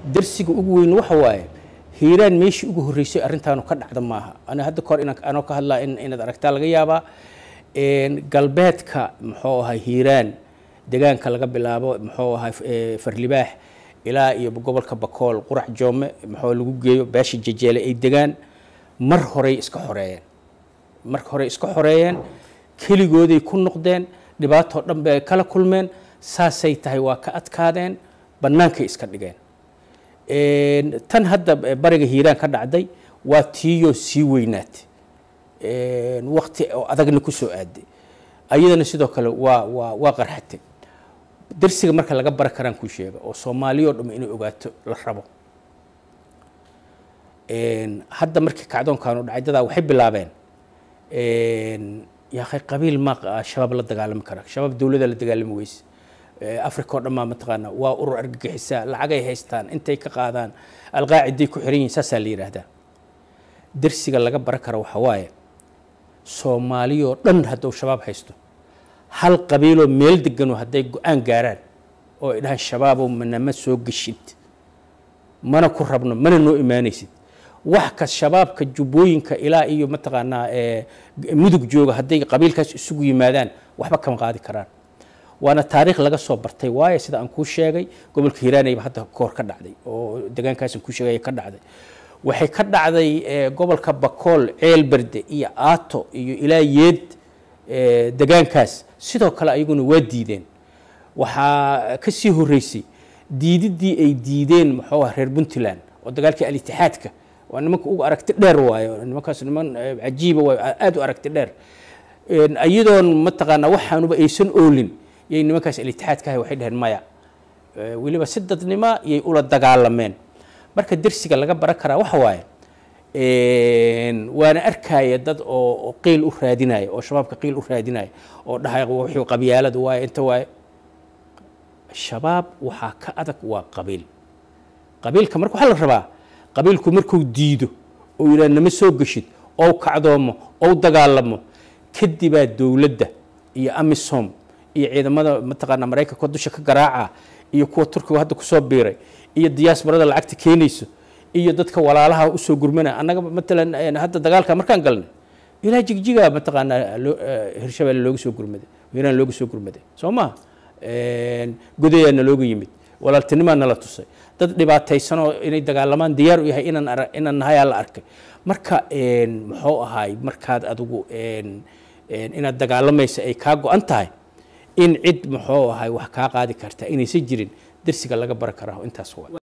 darsiga ugu weyn waxa waaye hiiraan meeshii ugu horreysay arrintaanu ka dhacda maaha ana hadda kahor inaan anoo ka hadlaa in inaad aragtaa laga yaabaa galbeedka muxuu ahay hiiraan deegaanka laga bilaabo muxuu ahay farlibaax ilaa iyo gobolka bakool qurac joome muxuu lagu geeyo beesha jejeele ay degaan mar horey iska xoreeyeen mar horey iska xoreeyeen keligooday ku noqdeen dhibaatoo dhan bay kala kulmeen saasay tahay waa ka adkaadeen bannaankay iska dhigeen tan hadda bariga hiiraan ka dhacday waa tiiyoo sii weynaatay wakti oo adagna ku soo aaday ayadana sidoo kale waa waa waa qarxatay darsiga marka laga bara karaan kuu sheega oo soomaaliyoo dham inay ogaato la rabo hadda markii kacdoonkaanu dhacay dadaa waxay bilaabeen yaakhay qabiil ma shabaab la dagaalami kara shabaab dowladda la dagaalami weyse africa oo dhan maa mataqaana waa urur argagixisaa lacagay haystaan intay ka qaadaan alqaaciday ku xiran yihin saasaa la yidhaahdaa darsiga laga bara kara waxa waaye soomaaliyoo dhan hadduu shabaab haysto hal qabiiloo meel deganoo hadday go-aan gaaraan oo ay dhahaan shabaabow manama soo geshid mana ku rabno mana noo imaanaysid wax ka shabaabka jubbooyinka ilaa iyo mataqaanaa mudug jooga hadday qabiilkaas isugu yimaadaan waxba kama qaadi karaan waana taariikh laga soo bartay waayo sida aan kuu sheegay gobolka hiiraanayba hadda koor ka dhacday oo deegaankaasaan kuu sheegay ka dhacday waxay ka dhacday gobolka bakool ceel berde iyo aato iyo ilaa yeed degaankaas sidoo kale ayaguna waa diideen waxaa ka sii horreysay diididdii ay diideen muxuu ah reer puntland oo dagaalkii al-itixaadka waa nimanka ugu aragti dheer waayo nimankaas niman cajiiba waayo aada u aragti dheer iyadoon mataqaanaa waxaanuba aysan oolin yay nimankaas al-itixaadka ahay waxay dhaheen maya weliba si dadnima yay ula dagaalameen marka dersiga laga baran karaa waxa waaye waana arkaya dad oo qiil u raadinaya oo shabaabka qiil u raadinaya oo dhahay wixii qabyaalada waaye inta waaye shabaab waxaa ka adag waa qabiil qabiilka marka waxaa la rabaa qabiilku markuu diido oo yidhaha nama soo geshid ou kacdoomo ou dagaalamo kadibaa dowladda iyo amisom iyo ciidamada mataqaanaa maraykanka dusha ka garaaca iyo kuwa turkiga hadda kusoo biiray iyo diyaasbarada lacagta keenayso iyo dadka walaalaha usoo gurmanaya annaga matalan hadda dagaalka markaan galnay ilaa jigjiga mataqaanaa hirshabelle looga soo gurmaday hiiraan looga soo gurmaday soo maha godayaa nalooga yimid walaaltinimaa nala tusay dad dhibaataysanoo inay dagaalamaan diyaar u yahay inaan ara inaan nahayaa la arkay marka muxuu ahaay markaad adigu inaad dagaalamaysa ay kaa go-an tahay in cid muxuu ahay wax kaa qaadi karta inaysan jirin dersiga laga baran karaa intaas waa